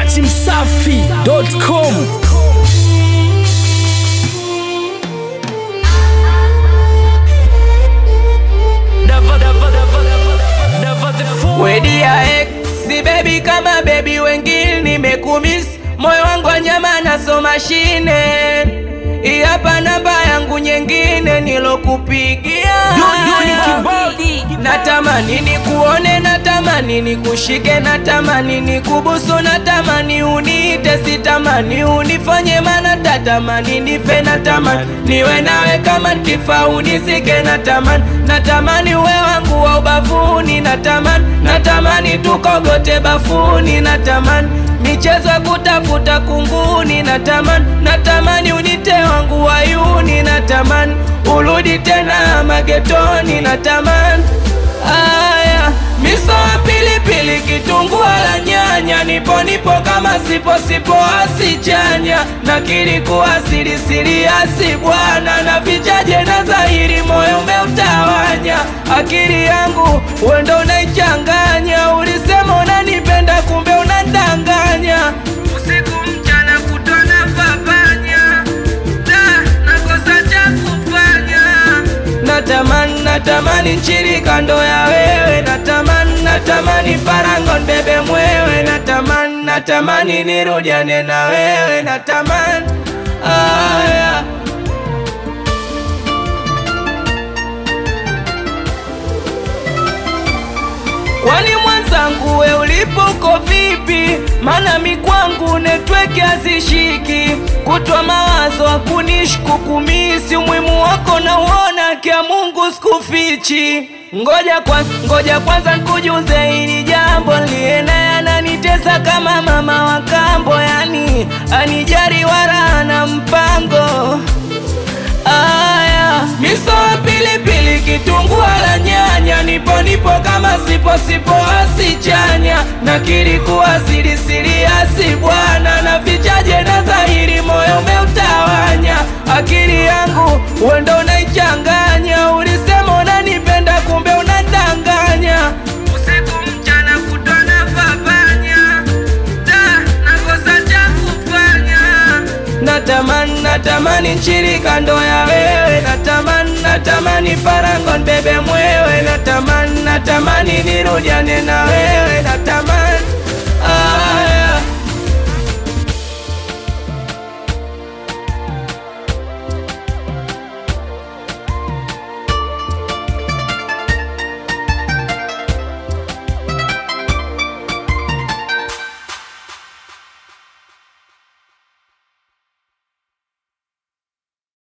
datimsafi.com Wedi ya ex si baby kama baby wengine nimekumiss moyo wangu wa nyama naso mashine hii hapa namba yangu nyingine nilokupigia natamani nikuone natamani nikushike natamani nikubusu natamani uniite sitamani unifanye mana tatamani nife natamani niwe nawe kama nkifa unizike natamani natamani uwe wangu wa ubavuni natamani natamani tukogote bafuni natamani michezo ya kutafuta kunguni natamani natamani unite wangu wayuni natamani urudi tena magetoni natamani aya miso ya pilipili kitunguu la nyanya nipo nipo kama sipo sipo asichanya nakiri kuwa siri siri asi bwana na vichaje na dhahiri moyo umeutawanya akili yangu wendo unaichanganya ulisema unanipenda kumbe unandanganya usiku mchana kutona fafanya da nakosa cha kufanya natamani natamani nchiri kando ya wewe natamani natamani farango mbebe mwewe natamani natamani nirudiane na wewe natamani aya Kwani mwenzangu we ulipo vipi? Mana mi kwangu netweke hazishiki, kutwa mawazo hakunishku kumisi, umuhimu wako na uona kia Mungu sikufichi. Ngoja kwanza, ngoja kwanza nikujuze hili jambo, liye naye ananitesa kama mama wa kambo, yani anijari wala ana mpango Aya, miso ya pilipili, kitunguu la nyanya, nipo nipo kama sipo sipo asichanya, nakiri kuwa siri siri asi bwana, na vichaje na dhahiri, moyo umeutawanya, akili yangu wendo unaichanganya, ulisema unanipenda kumbe unadanganya, usiku mchana kutona fafanya, da nakosa cha kufanya natamani natamani nchiri kando ya wewe natamani natamani farango mbebe mwewe natamani natamani nirudiane na wewe natamani